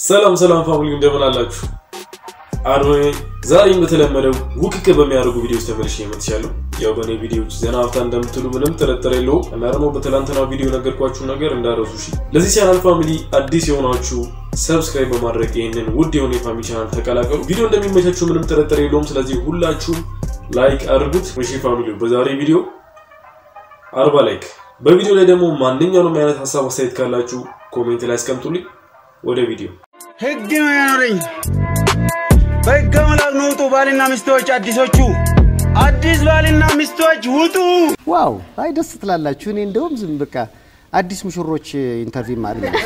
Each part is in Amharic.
ሰላም ሰላም ፋሚሊ እንደምን አላችሁ? አዶኔ ዛሬም በተለመደው ውክክ በሚያደርጉ ቪዲዮዎች ተመልሼ መጥቻለሁ። ያው በእኔ ቪዲዮዎች ዘና ሀፍታ እንደምትሉ ምንም ጥርጥር የለውም እና ደግሞ በትላንትናው ቪዲዮ ነገርኳችሁ ነገር እንዳረሱ እሺ። ለዚህ ቻናል ፋሚሊ አዲስ የሆናችሁ ሰብስክራይብ በማድረግ ይህንን ውድ የሆነ የፋሚሊ ቻናል ተቀላቀሉ። ቪዲዮ እንደሚመቻችሁ ምንም ጥርጥር የለውም። ስለዚህ ሁላችሁም ላይክ አድርጉት። እሺ ፋሚሊ በዛሬ ቪዲዮ አርባ ላይክ። በቪዲዮ ላይ ደግሞ ማንኛውንም አይነት ሀሳብ አስተያየት ካላችሁ ኮሜንት ላይ አስቀምጡልኝ። ወደ ቪዲዮ ህግ ነው ያኖረኝ። በህገ መላክ ነው ውጡ ባልና ሚስቶች አዲሶቹ አዲስ ባልና ሚስቶች ውጡ። ዋው አይ ደስ ትላላችሁ። እኔ እንደውም ዝም በቃ አዲስ ሙሽሮች ኢንተርቪው ማለት ነው።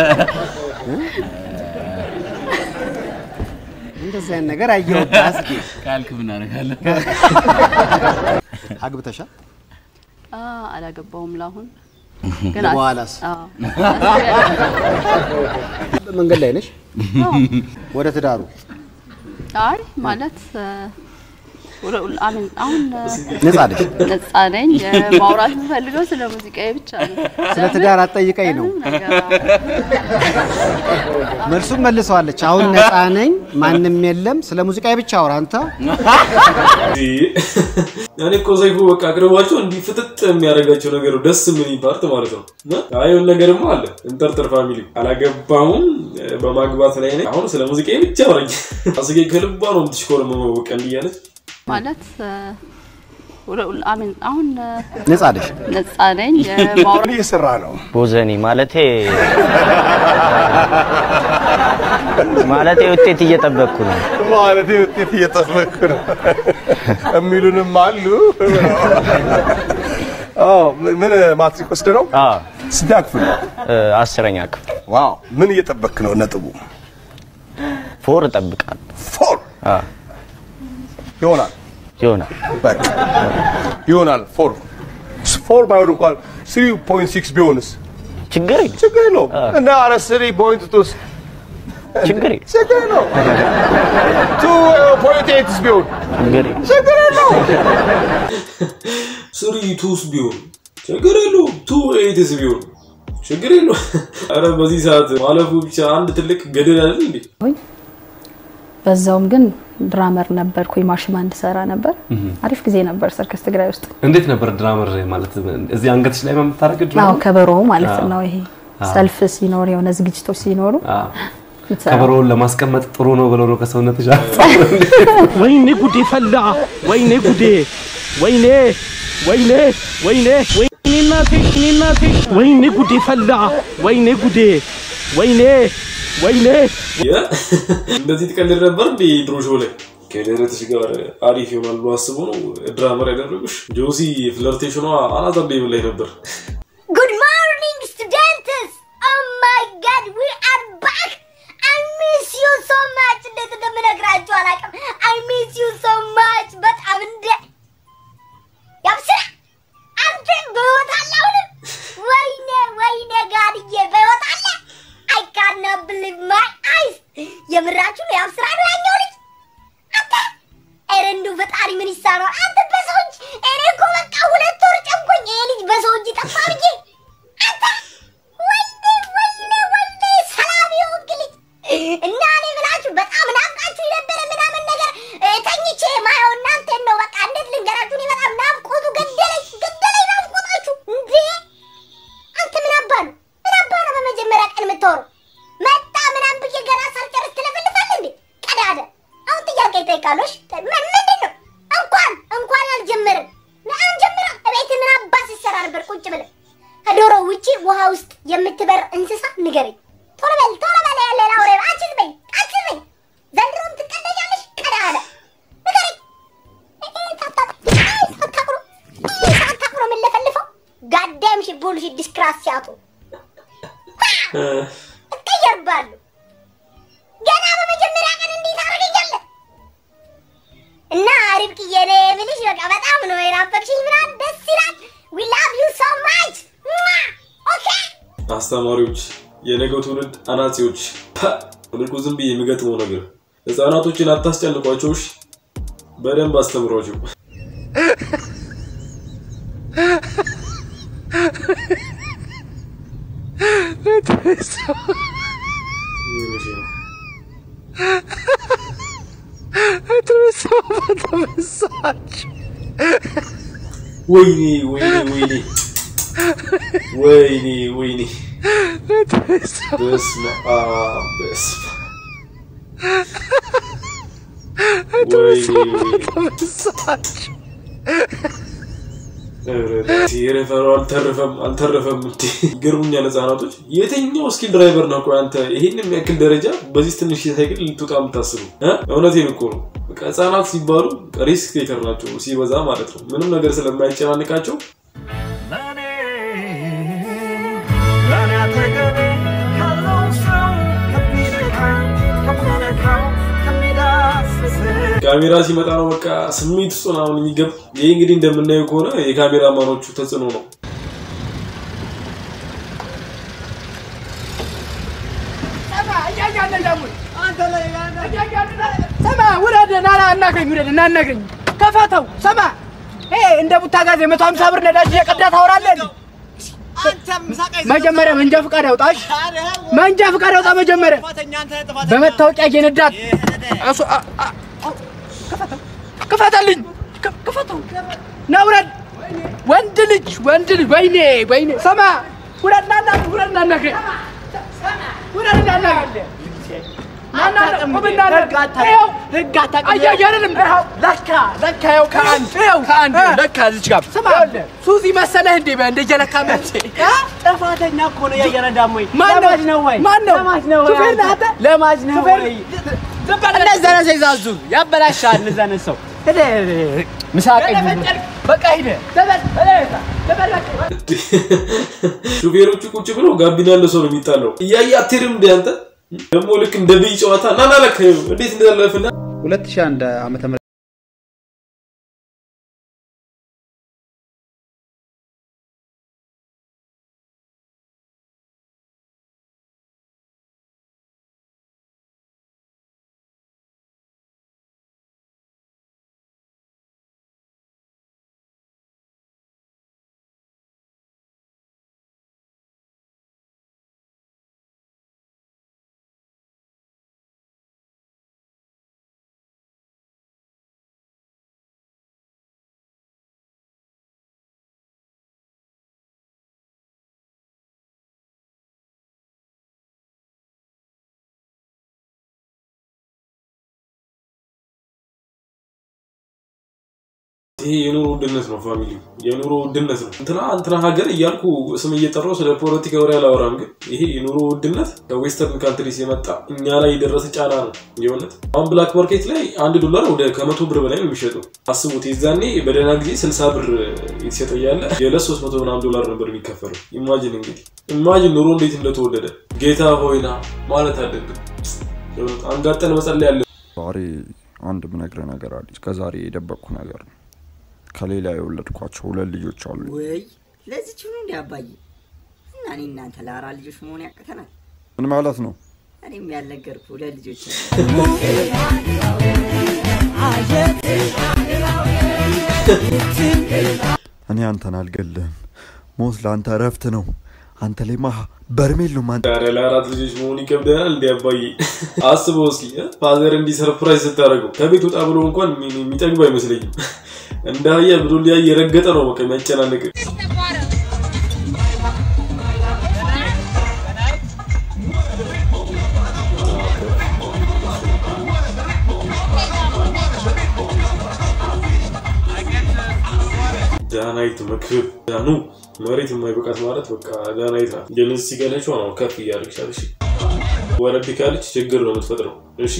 እንደዚህ አይነት ነገር አየሁት። አስጌ ካልክ ምን አደርጋለሁ? አግብተሻል? አ አላገባውም ለአሁን በኋላስ አዎ መንገድ ላይ ነሽ? ወደ ትዳሩ አይ ማለት ወደ- አሜን አሁን ነጻ ነሽ? ነጻ ነኝ። ማውራት የምፈልገው ስለ ሙዚቃዬ ብቻ ነው። ስለ ትዳር አትጠይቀኝ ነው ምንም ነገር መልሱም መልሰዋለች። አሁን ነጻ ነኝ፣ ማንም የለም፣ ስለ ሙዚቃ ብቻ አውራ አንተ። እኔ እኮ ሰይፉ በቃ አቅርቧቸው እንዲህ ፍጥጥ የሚያደርጋቸው ነገር ነው። ደስ ምን ፓርት ማለት ነው። አይሆን ነገርማ አለ እንጠርጥር ፋሚሊ አላገባሁም በማግባት ላይ ነኝ። አሁን ስለ ሙዚቃ ብቻ አውራኝ። አስጌ ከልቧ ነው የምትሽኮረመመው በቃ እንዲህ እያለች ማለት ወደ- አሜን አሁን ነጻ ነሽ? ነጻ ነኝ። ማውራት እየሰራ ነው ቦዘኒ ማለቴ ማለቴ ውጤት እየጠበቅኩ ነው። ማለት ውጤት እየጠበቅኩ ነው የሚሉንም አሉ። አዎ፣ ምን ማትሪክ ወስደ ነው? አዎ ስንተኛ ክፍል ነው? እ፣ አስረኛ ክፍል ዋው፣ ምን እየጠበቅክ ነው? ነጥቡ ፎር እጠብቃለሁ። ፎር አዎ ይሆናል። ይሆናል። በቃ ይሆናል። ፎር ፎር ባይሆን እንኳን ስሪ ፖይንት ሲክስ ቢሆንስ ችግር የለም ችግር የለውም። እና አረ ስሪ ፖይንት ቱስ ችግር የለም ችግር የለውም። ቱ ፖይንት ኤይትስ ቢሆን ችግር የለም። ችግር የለውም። ስሪ ቱስ ቢሆን ችግር የለውም። ቱ ኤይትስ ቢሆን ችግር የለውም። ኧረ በዚህ ሰዓት ማለፉ ብቻ አንድ ትልቅ ገደል አይደል እንዴ? በዛውም ግን ድራመር ነበርኩኝ። ማሽን ባንድ ሰራ ነበር። አሪፍ ጊዜ ነበር ሰርከስ ትግራይ ውስጥ። እንዴት ነበር ድራመር ማለት እዚህ አንገትሽ ላይ የምታደርግ አዎ ድራመር ከበሮ ማለት አዎ። ነው። ይሄ ሰልፍ ሲኖር የሆነ ዝግጅቶች ሲኖሩ አዎ። የምትሰራው። ከበሮውን ለማስቀመጥ ጥሩ ነው ብለው ነው ከሰውነትሽ ወይኔ ጉዴ ፈላ፣ ወይኔ ጉዴ፣ ወይኔ ወይኔ ወይኔ ወይኔ እናቴ ወይኔ እናቴ፣ ወይኔ ጉዴ ፈላ፣ ወይኔ ጉዴ፣ ወይኔ ወይኔ የ- እንደዚህ ትቀልድ ነበር እንዴ ድሮ ሾው ላይ ከደረትሽ ጋር አሪፍ ይሆናል ብሎ አስቦ ነው ድራመር ያደረጉሽ። ጆሲ ፍለርቴሽኗ አናት ላይ ላይ ነበር። Good morning, students! Oh my god, we are back! I miss you so much! እንዴት እንደምነግራችሁ አላውቅም። I miss you so much! በጣም እንደ ያብስራ አንተ በሕይወት አለ አሁንም? ወይኔ ወይኔ ጋድዬ በሕይወት አለ? I cannot believe my eyes! የምራችሁ ነው ያብስራ ነው ያኛው ልጅ አንተ ኧረ እንደው ፈጣሪ ምን ይሳነው? አንተ በሰው እጅ እኔ እኮ በቃ ሁለት ወር ጨንቆኝ ይሄ ልጅ በሰው እጅ ጠፋ ብዬ አንተ ወይኔ ወይኔ ወይኔ ሰላም የሆንክ ልጅ እና እኔ ብላችሁ በጣም ናፍቃችሁ የነበረ ምናምን ነገር እ፣ ተኝቼ ማየው እናንተን ነው። በቃ እንዴት ልንገራችሁ? እኔ በጣም ናፍቆቱ ገደለኝ ገደለኝ ናፍቆታችሁ እንዴ! አንተ ምን አባ ነው ምን አባ ነው በመጀመሪያ ቀን የምታወሩ መጣ ምናምን ብዬ ገና ሳልጨርስ ትለፈልፋለህ እንዴ ቀዳደ አሁን ጥያቄ ይጠይቃሉሽ ምንድን ነው እንኳን እንኳን አልጀመርም አንጀምርም እቤት ምን አባ ሲሰራ ነበር ቁጭ ብለን ከዶሮ ውጪ ውሃ ውስጥ የምትበር እንስሳ ንገረኝ ቶሎ በል ቶሎ በል ያለ ላውሬ አንቺ በይ አንቺ በይ ዘንድሮም ትቀደኛለሽ ቀዳደ ንገረኝ ሳታቁሩ ሳታቁሩ የምንለፈልፈው ጋዳም ሺ ቡልሺ ዲስክራሲያቱ እቀየርባለሁ ገና በመጀመሪያ ቀን እንዴት አደረገኛለህ? እና ርብቃዬ እኔ የምልሽ በቃ በጣም ነው የናፈቅሽኝ ምናምን ደስ ይላል። ዊ ላቭ ዩ ሶ ማች ኦኬ አስተማሪዎች፣ የነገው ትውልድ አናጺዎች፣ ልኩ ዝም ብዬ የሚገጥመው ነገር ህፃናቶችን አታስጨንቋቸው። እሺ? በደንብ አስተምሯቸው። ተበሳች። ወይኔ ወይኔ ወይኔ ወይኔ ወይኔ በስመ አብ በስመ አብ ወይኔ ወይኔ ተበሳች። ሬፈሩ አልተረፈም አልተረፈም። እንዴ ይገርሙኛል ህጻናቶች። የትኛው ስኪል ድራይቨር ነው? ቆይ አንተ ይሄን የሚያክል ደረጃ በዚህ ትንሽ ሳይክል ልትወጣ የምታስቡ? እ? እውነቴን እኮ ነው። በቃ ህጻናት ሲባሉ ሪስክ ቴከር ናቸው ሲበዛ ማለት ነው። ምንም ነገር ስለማይጨናንቃቸው ካሜራ ሲመጣ ነው በቃ ስሜት ውስጥ ምናምን የሚገባ። ይህ እንግዲህ እንደምናየው ከሆነ የካሜራ ማኖቹ ተጽዕኖ ነው። ሰማ ውረድ፣ ና ና አናግረኝ፣ ውረድ እና አናግረኝ። ከፈተው ሰማ ይሄ እንደ ቡታ ጋዝ የመቶ ሀምሳ ብር ነዳጅ እየቀዳ ታወራለህ እንዴ? መጀመሪያ መንጃ ፈቃድ ያውጣሽ። መንጃ ፈቃድ ያውጣ መጀመሪያ። በመታወቂያ እየነዳት እሱ- አ- አ- ክፈተው፣ ክፈተልኝ፣ ክ- ክፈተው። ና ውረድ። ወንድ ልጅ ወንድ ልጅ ወይኔ ወይኔ ሰማ ውረድ፣ ና ና ውረድ፣ ና አናግረኝ፣ ውረድ፣ ና አናግረኝ። ሱዚ መሰለህ እንዴ እንደ ጀለካ ጥፋተኛ እኮ ነው እያየረዳም ወይ ማን ነው? ለማጅ ነው ወይ ማን ነው? ለማጅ ነው ወይ ሹፌር ነህ አንተ? አንተ? ለማጅ ነው ሹፌር- ወይ እንደዛ ነው ሲዛዙ ያበላሻል እንደዛ ነው ሰው ሄደ ምሳቀኝ በቃ ሂደ ሹፌሮቹ ቁጭ ብለው ጋቢና ያለው ሰው ነው የሚጣለው። እያየ አትሄድም እንደ አንተ ደግሞ ልክ እንደ ብይ ጨዋታ ና ና ለካ ይኸው እንዴት እንዳለፍና 2001 ዓመተ ምህረት ይሄ የኑሮ ውድነት ነው ፋሚሊ፣ የኑሮ ውድነት ነው። እንትና እንትና ሀገር እያልኩ ስም እየጠራው ስለ ፖለቲካ ወሬ አላወራም፣ ግን ይሄ የኑሮ ውድነት ከዌስተርን ካንትሪስ የመጣ እኛ ላይ የደረሰ ጫና ነው የእውነት። አሁን ብላክ ማርኬት ላይ አንድ ዶላር ወደ ከመቶ ብር በላይ ነው የሚሸጠው። አስቡት፣ የዛኔ በደህና ጊዜ ስልሳ ብር የተሸጠ እያለ የዕለት ሶስት መቶ ምናምን ዶላር ነበር የሚከፈለው። ኢማጂን እንግዲህ ኢማጂን ኑሮ እንዴት እንደተወደደ። ጌታ ሆይና ማለት አለብን። የእውነት አንጋጠን መጸለይ ያለ ዛሬ አንድ ምነግርህ ነገር አለ። እስከዛሬ የደበቅኩ ነገር ነው። ከሌላ የወለድኳቸው ሁለት ልጆች አሉ። ወይ ለዚች ሆኖ እንዲ አባዬ እና እኔ እናንተ ለአራት ልጆች መሆን ያቅተናል። ምን ማለት ነው? እኔም ያልነገርኩህ ሁለት ልጆች እኔ አንተን አልገልህም። ሞት ለአንተ እረፍት ነው። አንተ ላይ ማ በርሜል ነው ማን ኧረ ለአራት ልጆች መሆን ይከብደናል። እንዲ አባዬ አስበው እስኪ እ? ፋዘር እንዲህ ሰርፕራይዝ ስታደርገው ከቤት ወጣ ብሎ እንኳን የሚ- የሚጠግብ አይመስለኝም። እንደ አህያ ብሎ ሊያ የረገጠ ነው በቃ የሚያጨናንቅ። ዳናይት መክብብ ዳኑ መሬት የማይበቃት ማለት በቃ ዳናይት ናት። ግን እዚህ ገለቿ ነው ከፍ እያደረግሻል። እሺ ወረድ ካለች ችግር ነው የምትፈጥረው። እሺ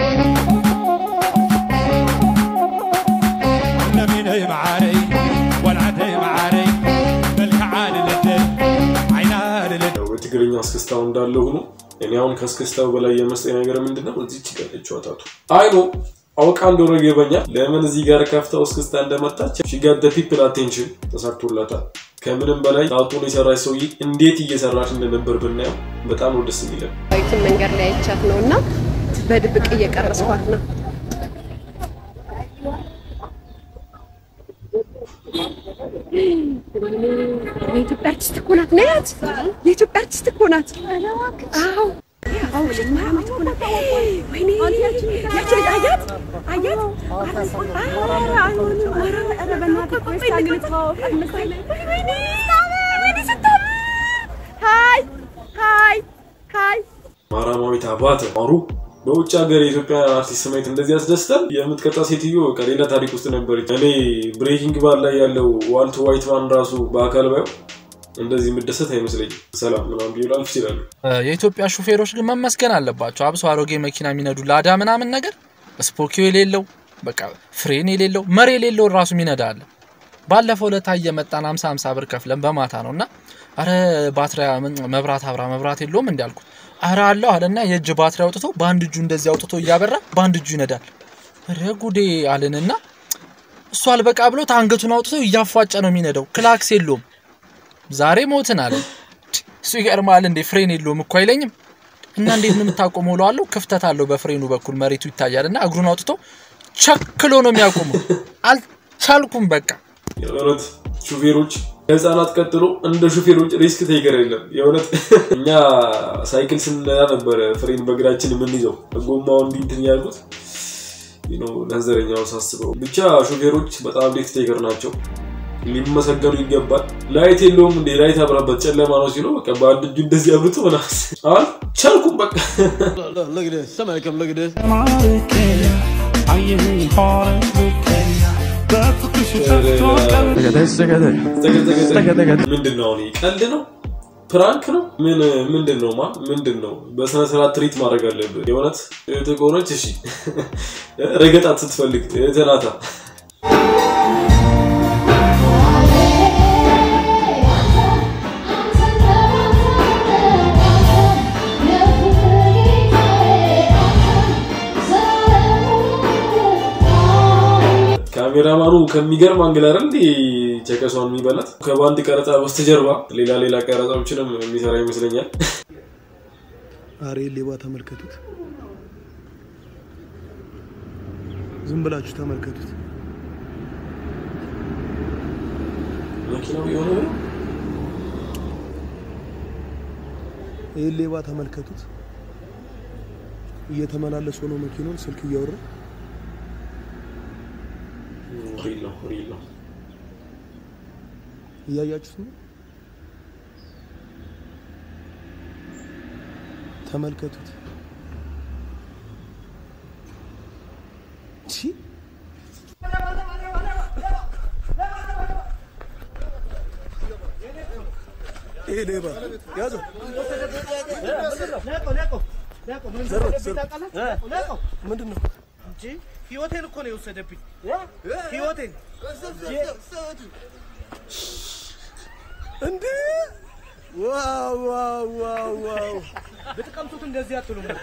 نميني معاري والعدي معاري بالكعان للدل عينان للدل ያው የትግርኛ እስክስታው እንዳለ ሆኖ እኔ አሁን ከእስክስታው በላይ የመስጠኝ ነገር ምንድን ነው? እዚች ቀለችው አታቱ አይኖ አውቃ እንደሆነ ይገባኛል። ለምን እዚህ ጋር ከፍታው እስክስታ እንደመጣች ሺጋት ፒፕል አቴንሽን ተሳክቶላታል። ከምንም በላይ ታቱን የሰራች ሰውዬ እንዴት እየሰራች እንደነበር ብናየው በጣም ነው ደስ የሚለን። ዳዊትን መንገድ ላይ አይቻት ነው እና በድብቅ እየቀረስኳት ነው። የኢትዮጵያ አርቲስት እኮ ናት። ነያት የኢትዮጵያ አርቲስት እኮ ናት። አዎ ማራማዊት አባተ ማሩ በውጭ ሀገር የኢትዮጵያ አርቲስት ማየት እንደዚህ ያስደስታል። የምትቀጣ ሴትዮ ከሌላ ታሪክ ውስጥ ነበረች። እኔ ብሬኪንግ ባር ላይ ያለው ዋልቶ ዋይትማን ራሱ በአካል ባየው እንደዚህ የምደሰት አይመስለኝም። ሰላም ምናምን ቢሉ አልፍ ይችላሉ። የኢትዮጵያ ሹፌሮች ግን መመስገን አለባቸው። አብሶ አሮጌ መኪና የሚነዱ ላዳ ምናምን ነገር ስፖኪዮ የሌለው በቃ ፍሬን የሌለው መሪ የሌለው ራሱ የሚነዳ አለ። ባለፈው ለታ እየመጣን ሀምሳ ሀምሳ ብር ከፍለን በማታ ነው እና አረ ባትሪ መብራት አብራ መብራት የለውም እንዲ አልኩት። አረ አለው አለና የእጅ ባትሪ አውጥቶ በአንድ እጁ እንደዚህ አውጥቶ እያበራ በአንድ እጁ ይነዳል። ረ ጉዴ አልንና እሱ አልበቃ ብሎት አንገቱን አውጥቶ እያፏጨ ነው የሚነዳው። ክላክስ የለውም። ዛሬ ሞትን አለ። እሱ ይገርማል እንዴ ፍሬን የለውም እኮ አይለኝም። እና እንዴት ነው የምታቆመው እለዋለሁ። ክፍተት አለው በፍሬኑ በኩል መሬቱ ይታያል እና እግሩን አውጥቶ ቸክሎ ነው የሚያቆመው። አልቻልኩም በቃ የእውነት ሹፌሮች ከህፃናት ቀጥሎ እንደ ሹፌሮች ሪስክ ቴከር የለም። የእውነት እኛ ሳይክል ስንነዳ ነበረ ፍሬን በእግራችን የምንይዘው ጎማውን እንዲህ እንትን ያልኩት ነዘረኛው ሳስበው። ብቻ ሹፌሮች በጣም ሪስክ ቴከር ናቸው፣ ሊመሰገኑ ይገባል። ላይት የለውም እንዴ ላይት አብራበት ጨለማ ነው ሲለው በቃ በአንድ እጁ እንደዚህ አብርቶ ምናምን አልቻልኩም በቃ ምንድን ነው አሁን ቀልድ ነው ፕራንክ ነው ምን ምንድን ነው ማ ምንድን ነው በስነ ስርዓት ትሪት ማድረግ አለብህ የእውነት እህትህ ከሆነች እሺ ረገጣት ስትፈልግ እህትህ ናታ ካሜራማኑ ከሚገርም አንግል አይደል እንዴ ቸከሷን የሚበላት ከባንድ ቀረጻ በስተጀርባ ሌላ ሌላ ቀረጻዎችንም የሚሰራ ይመስለኛል። አሬ ሌባ ተመልከቱት፣ ዝም ብላችሁ ተመልከቱት። መኪናው የሆነ ነው። ይህን ሌባ ተመልከቱት። እየተመላለሱ ነው መኪናውን ስልክ እያወራ ሪል ነው ሪል ነው። እያያችሁት ነው። ተመልከቱት። ቺ ይሄ ሌባ ያዘው። ምንድን ነው? ህይወቴን እኮ ነው የወሰደብኝ። ህይወቴን እንዴ! ዋው ዋው ዋው ዋው! ብትቀምጡት እንደዚህ አትሉም ነበር።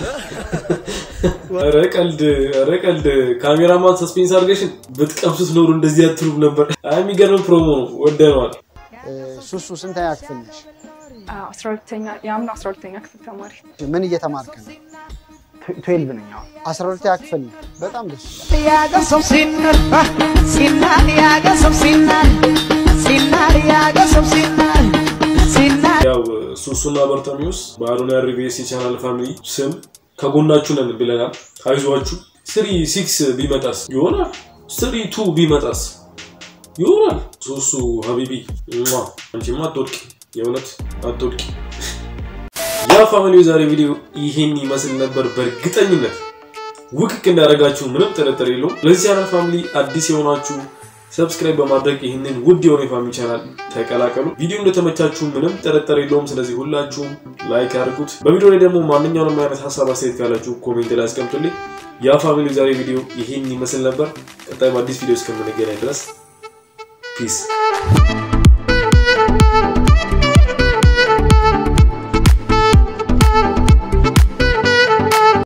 ኧረ ቀልድ ኧረ ቀልድ ካሜራማን ሰስፔንስ አድርገሽን ብትቀምሱት ኖሩ እንደዚህ አትሉም ነበር። አይ የሚገርም ፕሮሞ ነው፣ ወደነዋል። ሱሱ ስንተኛ ክፍል ነሽ? አስራ ሁለተኛ የአምና አስራ ሁለተኛ ክፍል ተማሪ ምን እየተማርክ ነው? ትዌልቭ ነኝ። አስራ ሁለተኛ ክፍል ነው። በጣም ደስ ይላል። ያገር ሰው ሲናር ሲናር ያገር ሰው ሲናር ሲናር ያገር ሰው ሲናር ሲናር ያው ሱሱና በርተሚውስ በአዶኒያ ሪቪኤስ የቻናል ፋሚሊ ስም ከጎናችሁ ነን ብለናል። አይዟችሁ። ስሪ ሲክስ ቢመጣስ ይሆናል። ስሪ ቱ ቢመጣስ ይሆናል። ሱሱ ሀቢቢ ሟ አንቺማ አትወድቂ፣ የእውነት አትወድቂ። ያ ፋሚሊ የዛሬ ቪዲዮ ይሄን ይመስል ነበር። በእርግጠኝነት ውክክ እንዳደረጋችሁ ምንም ጥርጥር የለውም። ለዚህ ቻናል ፋሚሊ አዲስ የሆናችሁ ሰብስክራይብ በማድረግ ይህንን ውድ የሆነ የፋሚሊ ቻናል ተቀላቀሉ። ቪዲዮ እንደተመቻችሁ ምንም ጥርጥር የለውም። ስለዚህ ሁላችሁም ላይክ አድርጉት። በቪዲዮ ላይ ደግሞ ማንኛውንም አይነት ሀሳብ አስተያየት ካላችሁ ኮሜንት ላይ አስቀምጡልኝ። ያ ፋሚሊ ዛሬ ቪዲዮ ይሄን ይመስል ነበር። ቀጣይ በአዲስ ቪዲዮ እስከምንገናኝ ድረስ ፒስ